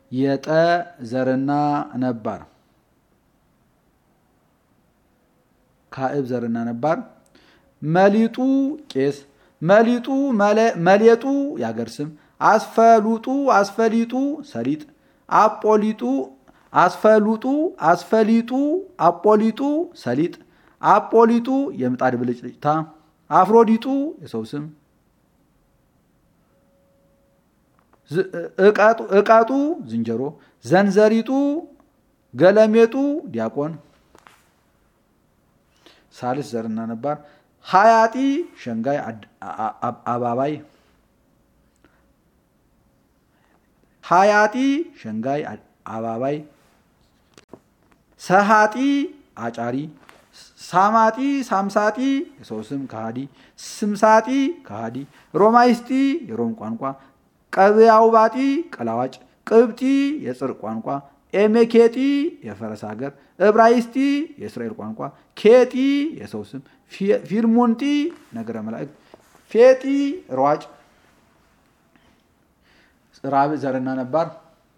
የጠ ዘርና ነባር ካዕብ ዘርና ነባር መሊጡ ቄስ መሊጡ መሌጡ ያገር ስም አስፈሉጡ አስፈሊጡ ሰሊጥ አጶሊጡ አስፈሉጡ አስፈሊጡ አጶሊጡ ሰሊጥ አጶሊጡ የምጣድ ብልጭልጭታ አፍሮዲጡ የሰው ስም እቀጡ ዝንጀሮ ዘንዘሪጡ ገለሜጡ ዲያቆን ሳልስ ዘርና ነባር ሀያጢ ሸንጋይ አባባይ ሀያጢ ሸንጋይ አባባይ ሰሃጢ አጫሪ ሳማጢ ሳምሳጢ የሰው ስም ከሃዲ ስምሳጢ ከሃዲ ሮማይስጢ የሮም ቋንቋ ቀብያውባጢ ቀላዋጭ ቅብጢ የጽር ቋንቋ ኤሜኬጢ የፈረስ ሀገር እብራይስጢ የእስራኤል ቋንቋ ኬጢ የሰው ስም ፊርሙንጢ ነገረ መላእክት ፌጢ ሯጭ ራብ ዘርና ነባር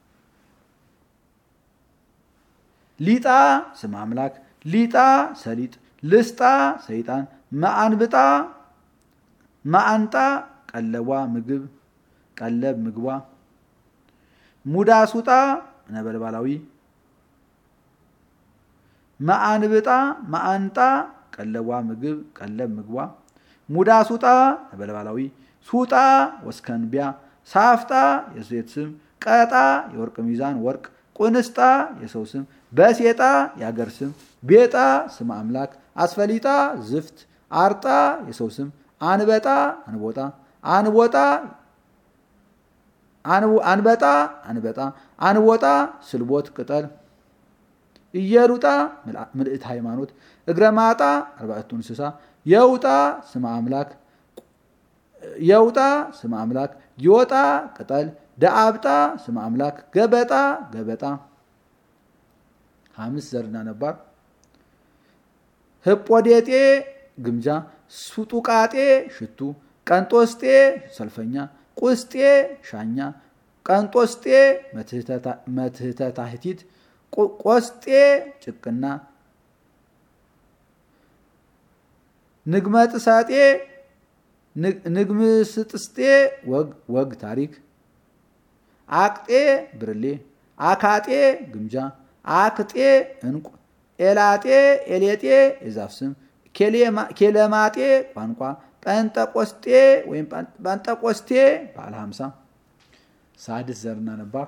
ሊጣ ስም አምላክ ሊጣ ሰሊጥ ልስጣ ሰይጣን መአንብጣ መአንጣ ቀለቧ ምግብ ቀለብ ምግቧ ሙዳ ሱጣ ነበልባላዊ መአንብጣ መአንጣ ቀለቧ ምግብ ቀለብ ምግቧ ሙዳ ሱጣ ነበልባላዊ ሱጣ ወስከንቢያ ሳፍጣ የሴት ስም ቀጣ የወርቅ ሚዛን ወርቅ ቁንስጣ የሰው ስም በሴጣ የአገር ስም ቤጣ ስም አምላክ አስፈሊጣ ዝፍት አርጣ የሰው ስም አንበጣ አንቦጣ አንቦጣ አንበጣ አንበጣ አንቦጣ ስልቦት ቅጠል እየሩጣ ምልእት ሃይማኖት እግረ ማጣ አርባዕቱ እንስሳ የውጣ ስም አምላክ የውጣ ስም አምላክ ይወጣ ቅጠል ደአብጣ ስም አምላክ ገበጣ ገበጣ ሐምስ ዘርና ነባር ህጶዴጤ ግምጃ ሱጡቃጤ ሽቱ ቀንጦስጤ ሰልፈኛ ቁስጤ ሻኛ ቀንጦስጤ መትህተታህቲት ቆስጤ ጭቅና ንግመጥሳጤ ንግምስጥስጤ ወግ ታሪክ አቅጤ ብርሌ አካጤ ግምጃ አክጤ እንቁ ኤላጤ ኤሌጤ የዛፍ ስም ኬለማጤ ቋንቋ ጴንጠቆስጤ ወይም ጴንጠቆስቴ ባለ ሀምሳ ሳድስ ዘርና ነባር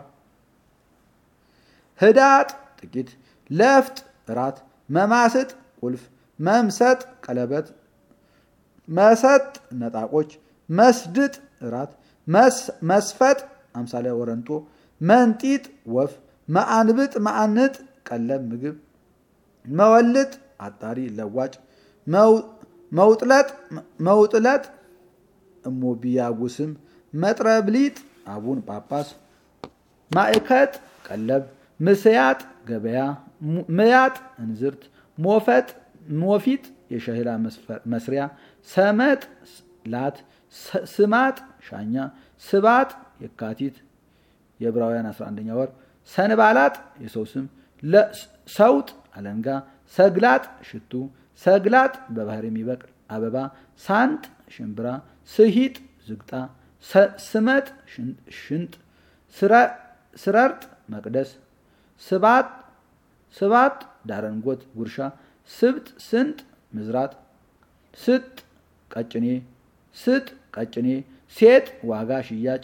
ህዳጥ ጥቂት ለፍጥ እራት መማስጥ ቁልፍ መምሰጥ ቀለበት መሰጥ ነጣቆች መስድጥ እራት መስፈጥ አምሳለ ወረንጦ መንጢጥ ወፍ መአንብጥ መአንጥ ቀለብ ምግብ መወልጥ አጣሪ ለዋጭ መውጥለጥ መውጥለጥ እሞቢያጉስም መጥረብሊጥ አቡን ጳጳስ ማእከጥ ቀለብ ምስያጥ ገበያ ምያጥ እንዝርት ሞፈጥ ሞፊጥ የሸህላ መስሪያ ሰመጥ ላት ስማጥ ሻኛ ስባጥ የካቲት የዕብራውያን 11ኛ ወር ሰንባላጥ የሰው ስም ሰውጥ አለንጋ ሰግላጥ ሽቱ ሰግላጥ በባህር የሚበቅል አበባ ሳንጥ ሽምብራ ስሂጥ ዝግጣ ስመጥ ሽንጥ ስረርጥ መቅደስ ስባጥ ስባጥ ዳረንጎት ጉርሻ ስብጥ ስንጥ ምዝራጥ ስጥ ቀጭኔ ስጥ ቀጭኔ ሴጥ ዋጋ ሽያጭ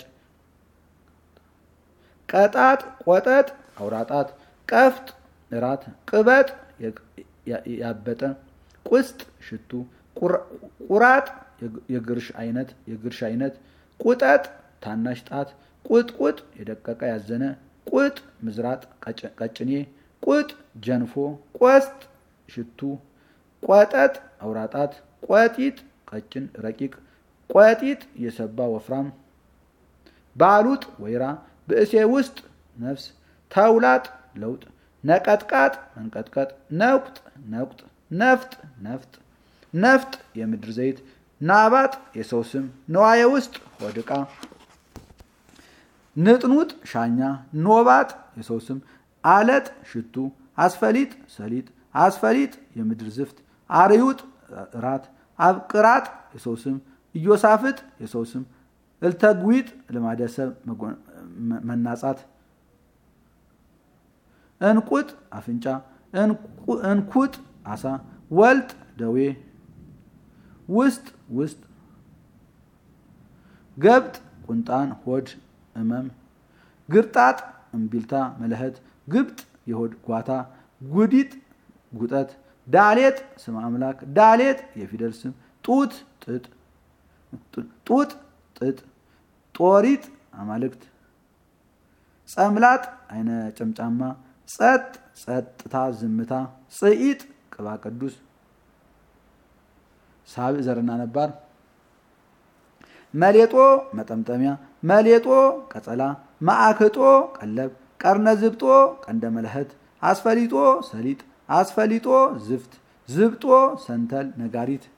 ቀጣጥ ቆጠጥ አውራጣት ቀፍጥ እራት ቅበጥ ያበጠ ቁስጥ ሽቱ ቁራጥ የግርሽ አይነት የግርሽ አይነት ቁጠጥ ታናሽ ጣት ቁጥቁጥ የደቀቀ ያዘነ ቁጥ ምዝራጥ ቀጭኔ ቁጥ ጀንፎ ቆስጥ ሽቱ ቆጠጥ አውራጣት ቆጢጥ ቀጭን ረቂቅ ቆጢጥ የሰባ ወፍራም ባሉጥ ወይራ ብእሴ ውስጥ ነፍስ ተውላጥ ለውጥ ነቀጥቃጥ መንቀጥቀጥ ነቁጥ ነቁጥ ነፍጥ ነፍጥ ነፍጥ የምድር ዘይት ናባጥ የሰው ስም ነዋየ ውስጥ ሆድቃ ንጥኑጥ ሻኛ፣ ኖባጥ የሰው ስም፣ አለጥ ሽቱ፣ አስፈሊጥ ሰሊጥ፣ አስፈሊጥ የምድር ዝፍት፣ አርዩጥ ራት፣ አብቅራጥ የሰው ስም፣ ኢዮሳፍጥ የሰው ስም፣ እልተጉዊጥ ልማደሰብ መናጻት፣ እንቁጥ አፍንጫ፣ እንኩጥ አሳ፣ ወልጥ ደዌ፣ ውስጥ ውስጥ፣ ገብጥ ቁንጣን ሆድ እመም፣ ግርጣጥ እምቢልታ መለኸት፣ ግብጥ የሆድ ጓታ፣ ጉዲጥ ጉጠት፣ ዳሌጥ ስም አምላክ፣ ዳሌጥ የፊደል ስም፣ ጡት ጥጥ ጡጥ ጥጥ፣ ጦሪጥ አማልክት፣ ጸምላጥ አይነ ጨምጫማ፣ ጸጥ ጸጥታ ዝምታ፣ ጽኢጥ ቅባ ቅዱስ ሳብዕ ዘርና ነባር መሌጦ መጠምጠሚያ፣ መሌጦ ቀጸላ፣ ማዕክጦ ቀለብ፣ ቀርነ ዝብጦ ቀንደ መለኸት፣ አስፈሊጦ ሰሊጥ፣ አስፈሊጦ ዝፍት፣ ዝብጦ ሰንተል ነጋሪት